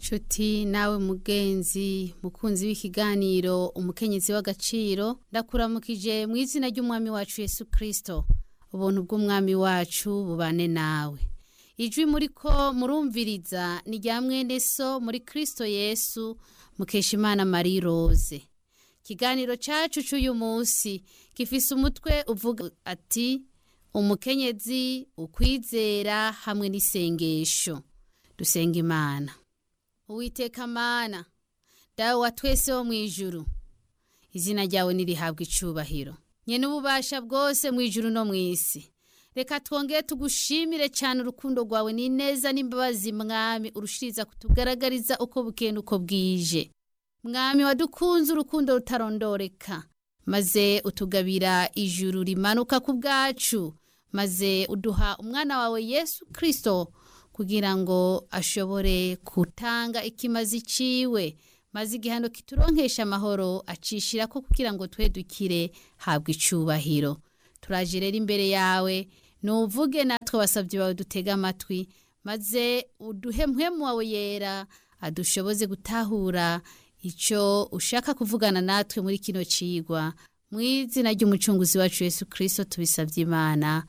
nshuti nawe mugenzi mukunzi w'ikiganiro umukenyezi w'agaciro ndakuramukije mu izina ry'umwami wacu yesu kirisito ubuntu bw'umwami wacu bubane nawe ijwi muri ko murumviriza ni rya mwene so muri kirisito yesu mukeshimana marie rose ikiganiro cyacu cy'uyu munsi gifise umutwe uvuga ati umukenyezi ukwizera hamwe n'isengesho dusenga imana uwiteka mana dawe wa twese wo mu ijuru izina ryawe nirihabwa icubahiro nyene ububasha bwose mu ijuru no mu isi reka twongere tugushimire cyane urukundo rwawe n'ineza n'imbabazi mwami urushiriza kutugaragariza uko bukenda uko bwije mwami wadukunze urukundo rutarondoreka maze utugabira ijuru rimanuka ku bwacu maze uduha umwana wawe yesu kirisito kugira ngo ashobore gutanga ikimazi ciwe maze igihano kituronkesha amahoro acishira ko kugira ngo twe dukire habwa icubahiro turaje rero imbere yawe nuvuge natwe basabye bawe dutega amatwi maze uduhe mpwemu wawe yera adushoboze gutahura icyo ushaka kuvugana natwe muri kino cigwa mu izina ry'umucunguzi wacu yesu kirisito tubisabye imana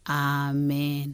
amen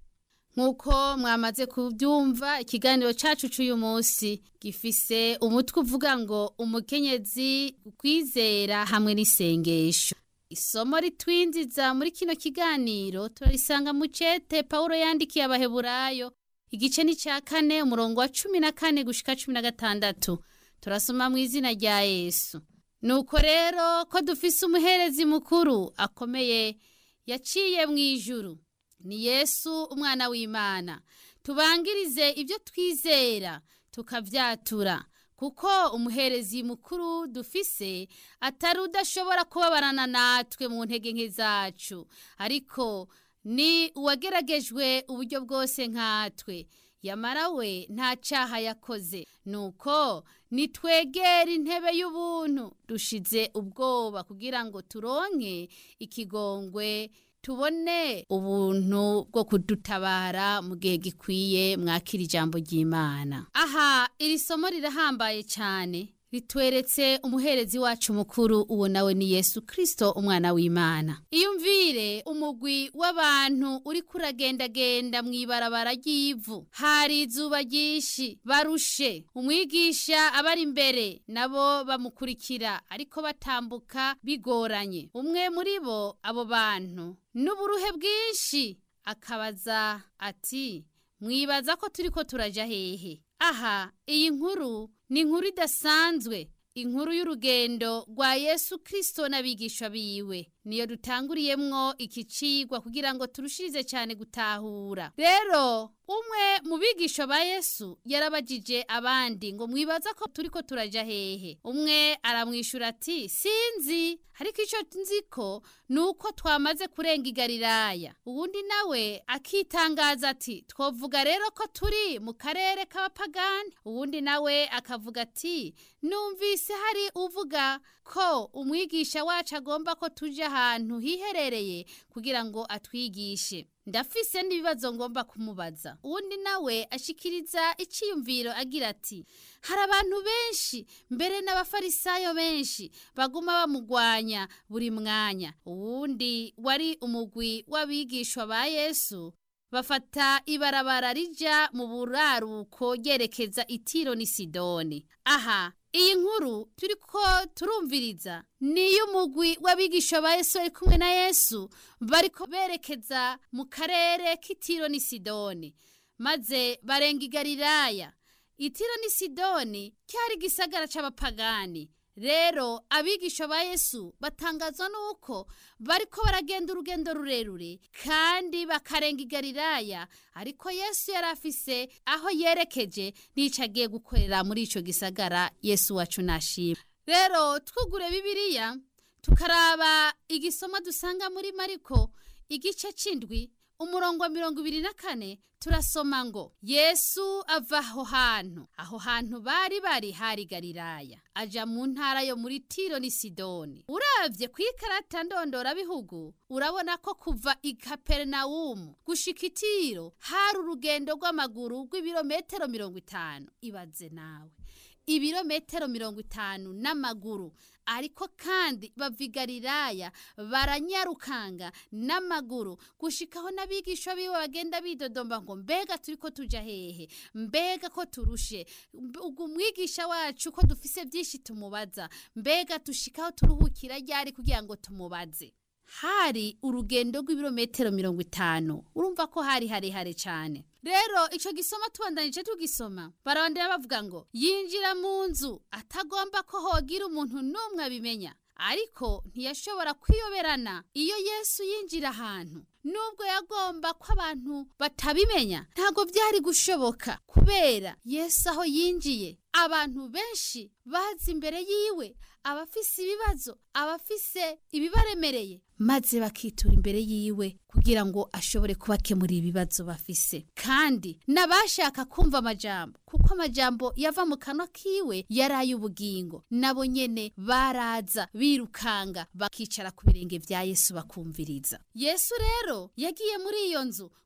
nk'uko mwamaze kubyumva ikiganiro cyacu cy'uyu munsi gifise umutwe uvuga ngo umukenyezi kwizera hamwe n'isengesho isomo ritwinjiza muri kino kiganiro turarisanga mu cete paul yandikiye abaheburayo igice ni cya kane umurongo wa cumi na kane gushika cumi na gatandatu turasoma mu izina rya yesu nuko rero ko dufise umuherezi mukuru akomeye yaciye mu ijuru ni yesu umwana w'imana tubangirize ibyo twizera tukabyatura kuko umuherezi mukuru dufise atari udashobora kubabarana natwe mu ntege nke zacu ariko ni uwageragejwe uburyo bwose nkatwe yamara we nta cyaha yakoze nuko nitwegera intebe y'ubuntu dushize ubwoba kugira ngo turonke ikigongwe tubone ubuntu bwo kudutabara mu gihe gikwiye mwakira ijambo ry'imana aha iri somo rirahambaye cyane ritweretse umuherezi wacu mukuru uwo nawe ni yesu kirisito umwana w'imana iyumvire umugwi w'abantu uri kuragendagenda mu ibarabara ry'ivu hari izuba ryinshi barushe umwigisha abari imbere nabo bamukurikira ariko batambuka bigoranye umwe muri bo abo bantu n'uburuhe bwinshi akabaza ati mwibaza ko turi ko turaja hehe aha iyi nkuru ni inkuru idasanzwe inkuru y'urugendo rwa yesu kirisito n'abigishwa biwe niyo dutanguriyemwo iki cigwa kugira ngo turushirize cyane gutahura rero umwe mu bigisha ba yesu yarabajije abandi ngo mwibaza ko turi ko turaja hehe umwe aramwishyura ati sinzi ariko icyo nzi ko ni uko twamaze kurenga igariraya uwundi nawe akitangaza ati twavuga rero ko turi mu karere k'abapagani uwundi nawe akavuga ati numvise hari uvuga ko umwigisha wacu agomba ko tujya ahantu hiherereye kugira ngo atwigishe ndafise n'ibibazo ngomba kumubaza uwundi nawe ashikiriza icyiyumviro agira ati hari abantu benshi mbere n'abafarisayo benshi baguma bamugwanya buri mwanya uwundi wari umugwi w'abigishwa ba yesu bafata ibarabara rija mu buraruko ryerekeza itiro ni sidoni aha iyi nkuru turi ko turumviriza ni iy'umugwi w'abigisha ba yesu bari kumwe na yesu bariko berekeza mu karere k'itiro ni sidoni maze barenga igariraya itiro ni sidoni cyari igisagara c'abapagani rero abigisha ba yesu batangazwa n'uko bariko baragenda urugendo rurerure kandi bakarenga igariraya ariko yesu yari afise aho yerekeje n'ico agiye gukorera muri ico gisagara yesu wacu nashima rero twugure bibiliya tukaraba igisoma dusanga muri mariko igice c'indwi umurongo wa mirongo ibiri na kane turasoma ngo yesu ava aho hantu aho hantu bari bari hari galilaya aja mu ntara yo muri tiro ni sidoni uravye ku ikarata ndondorabihugu urabona ko kuva i kaperinawumu gushika itiro hari urugendo rw'amaguru rw'ibirometero mirongo itanu ibaze nawe ibirometero mirongo itanu n'amaguru ariko kandi bava i galilaya baranyarukanga n'amaguru gushikaho n'abigisha biwe bagenda bidodomba ngo mbega turi ko tuja hehe mbega ko turushe ubwo umwigisha wacu ko dufise byinshi tumubaza mbega dushikaho turuhukira ryari kugira ngo tumubaze hari urugendo rw'ibirometero mirongo itanu urumva ko hari harehare cyane rero icyo gisoma tubandanije tugisoma barabandera bavuga ngo yinjira mu nzu atagomba ko hogira umuntu n'umwe abimenya ariko ntiyashobora kwiyoberana iyo yesu yinjira ahantu nubwo yagomba ko abantu batabimenya ntabwo byari gushoboka kubera yesu aho yinjiye abantu benshi bazi imbere yiwe abafise ibibazo abafise ibibaremereye maze bakitura imbere yiwe kugira ngo ashobore kubakemurira ibibazo bafise kandi n'abashaka kumva amajambo kuko amajambo yava mu kanwa kiwe yari ay'ubugingo nabo nyene baraza birukanga bakicara ku birenge vya yesu bakumviriza yesu rero yagiye muri iyo nzu